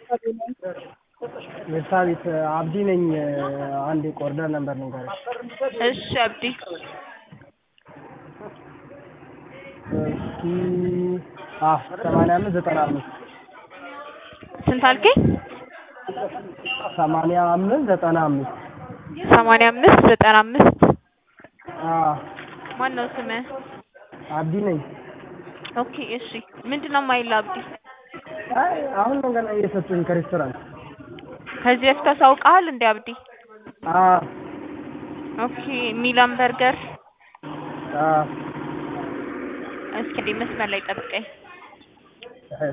የሳቢት አብዲ ነኝ። አንድ የቆርደር ነበር ንገረኝ። እሺ አብዲ እስኪ አ ሰማንያ አምስት ዘጠና አምስት ስንት አልከኝ? ሰማንያ አምስት ዘጠና አምስት ሰማንያ አምስት ዘጠና አምስት አ ማን ነው ስምህ? አብዲ ነኝ። ኦኬ እሺ ምንድን ነው የማይልህ አብዲ? አይ አሁን ነው ገና እየሰጡኝ ከሬስቶራንት። ከዚህ በፊት አሳውቀሃል እንዴ አብዲ? አ ኦኬ ሚላን በርገር አ እስኪ እንዴ መስመር ላይ ጠብቀኝ። እሺ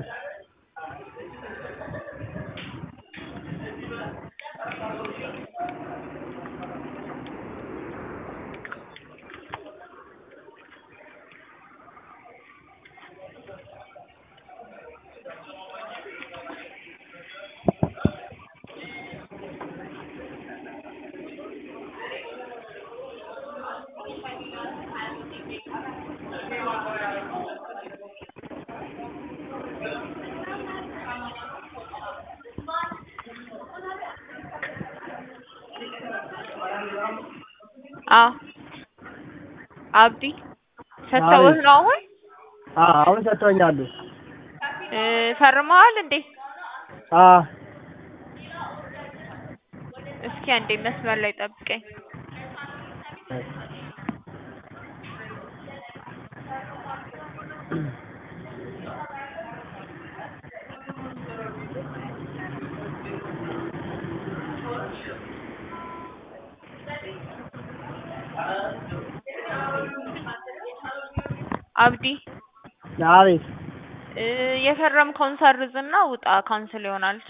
አ አብዲ ሰጥተውህ ነው አሁን? አ አሁን ሰጥቶኛል። እ ፈርመዋል እንዴ? አ እስኪ አንዴ መስመር ላይ ጠብቀኝ። አብዲ አቤት እ የፈረምከውን ሰርዝና ውጣ፣ ካንስል ይሆናል።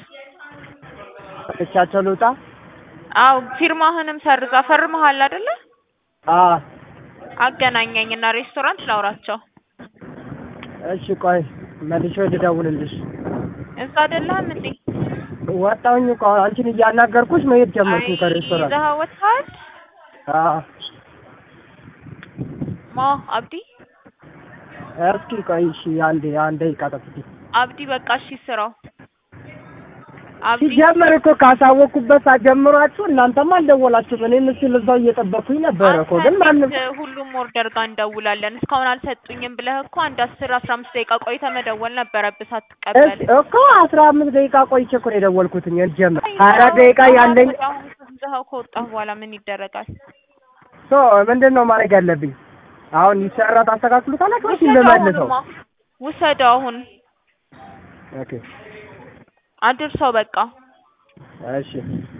እቻቸው ልውጣ? አው ፊርማህንም ሰርዛ ፈርመሃል አይደለ? አ አገናኘኝና ሬስቶራንት ላውራቸው። እሺ ቆይ መልሼ ልደውልልሽ። እዛ አይደለህም እንዴ? ወጣሁኝ እኮ አንቺን እያናገርኩሽ መሄድ ጀመርኩ አይ ከሬስቶራንት። ይዘኸው ወጥተሃል? አ ማ አብዲ እስኪ ቆይ እሺ አንዴ አንድ ደቂቃ ጠብቂኝ። አብዲ በቃ እሺ ስራው አብዲ ሲጀመር እኮ ካሳወቅኩበት ሰዓት ጀምሯችሁ እናንተም አልደወላችሁም። እኔም እስኪ እዛው እየጠበቅኩኝ ነበረ እኮ ግን ማንም አንተ ሁሉም ኦርደር ጋር እንደውላለን እስካሁን አልሰጡኝም ብለህ እኮ አንድ አስር አስራ አምስት ደቂቃ ቆይተህ መደወል ነበረብህ ሳትቀበል። እስ- እኮ አስራ አምስት ደቂቃ ቆይቼ እኮ ነው የደወልኩትኝ ጀመር ሀያ አራት ደቂቃ ያለኝ አሁን ይዘኸው ከወጣህ በኋላ ምን ይደረጋል? ሶ ምንድን ነው ማድረግ ያለብኝ? አሁን ይሰራ ታስተካክሉታላችሁ ወይስ ውሰደው ልመልሰው? አሁንማ ውሰደው አሁን ኦኬ አድርሰው በቃ እሺ